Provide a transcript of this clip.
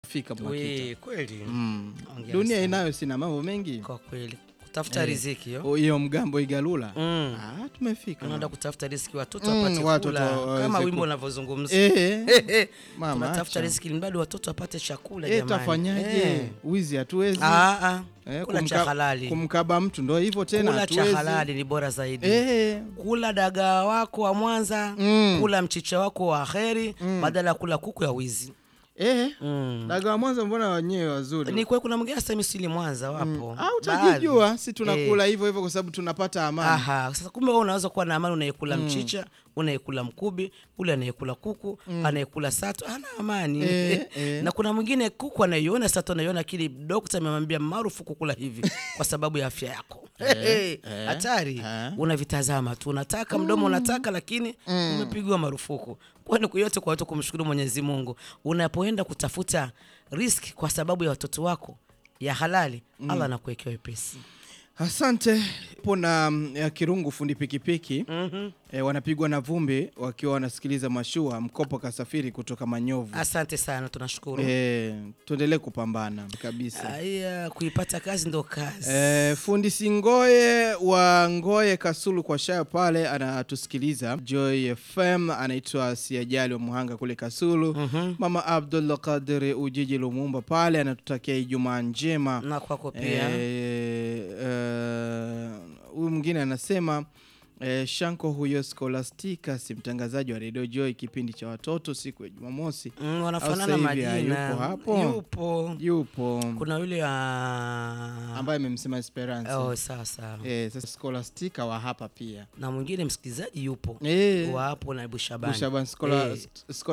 fika Mwakita. We, kweli Mm. Hongera Dunia sana. inayo sina mambo mengi. kwa kweli kutafuta Eh. riziki yo O, Hiyo mgambo igalula. Mm. Ah, tumefika. unaenda mama. kutafuta riziki watoto Mm, wapate watoto kula waweze kama ku- wimbo unavyozungumza Eh, mama, tunatafuta acha. riziki mradi watoto wapate chakula Eh, jamani. tafanyaje? Eh. Wizi hatuwezi. Ah, ah. Eh, kula cha kumka- halali Kumkaba mtu ndo hivyo tena kula cha hatuwezi. halali ni bora zaidi Eh. kula dagaa wako wa Mwanza Mm. kula mchicha wako wa heri badala ya kula kuku ya wizi Eh. mm. Daga wa Mwanza mbona wenyewe wazuri? ni kweli kuna mwingine hasa misili Mwanza wapo Ah, Baadhi. utajijua si tunakula hivyo hivyo kwa sababu tunapata amani. Aha, sasa kumbe wewe unaweza kuwa na amani, unayekula mchicha, unayekula mkubi, ule anayekula kuku, anayekula sato, ana amani Eh, eh. na kuna mwingine kuku anaiona sato anaiona, lakini dokta amemwambia marufuku kula hivi kwa sababu ya afya yako. eh. Hatari, eh. unavitazama tu, unataka mdomo unataka, lakini umepigwa marufuku. Kwani kuyote kwa watu kumshukuru Mwenyezi Mungu, unapoenda kutafuta riski kwa sababu ya watoto wako ya halali, Allah anakuwekea wepesi. Asante. Po na mm, ya Kirungu fundi pikipiki Mhm. e, wanapigwa na vumbi wakiwa wanasikiliza mashua mkopo kasafiri kutoka Manyovu. Asante sana, tunashukuru. E, tuendelee kupambana kabisa. Aya, kuipata kazi ndo kazi. E, fundi Singoye wa Ngoye Kasulu kwa Shayo pale anatusikiliza. Joy FM anaitwa Siajali wa Muhanga kule Kasulu. Mhm. Mama Abdullah Kadiri Ujiji Lumumba pale anatutakia Ijumaa njema. na kwako pia. Eh, eh, huyu mwingine anasema eh, Shanko huyo Scholastica si mtangazaji wa Radio Joy kipindi cha watoto siku ya Jumamosi Mm, Au wanafanana sasa hivi majina. hayupo hapo? Yupo. yupo Kuna yule ah, ambaye amemsema Esperance oh, sawa sawa. eh, sasa Scholastica wa hapa pia Na mwingine msikilizaji yupo eh, wa hapo na Bushabani. Bushaban Schola, Eh. Sc-